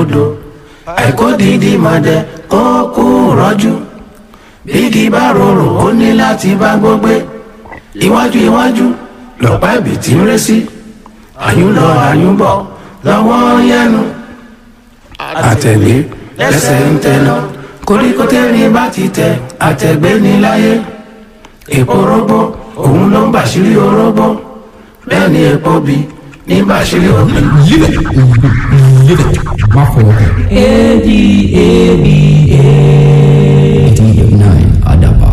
odò àìkó dídí mọ̀dẹ ó kú rọ́jú bígi bá rorò ó ní láti bá gbógbé iwájú iwájú lọ́pàá ibì tí ń ré sí àyùn lọ àyùn bọ̀ lọ́wọ́ yẹnu àtẹ̀lé lẹ́sẹ̀ ń tẹná koríko tẹ́rin bá ti tẹ àtẹ̀gbé ní láyé èpo rógbó òun ló ń bàṣírí orógbó bẹ́ẹ̀ ni èpo bí ní bàṣírí omi. má fọwọ́ kàn. A D A B A. eighty eight nine àdàbà.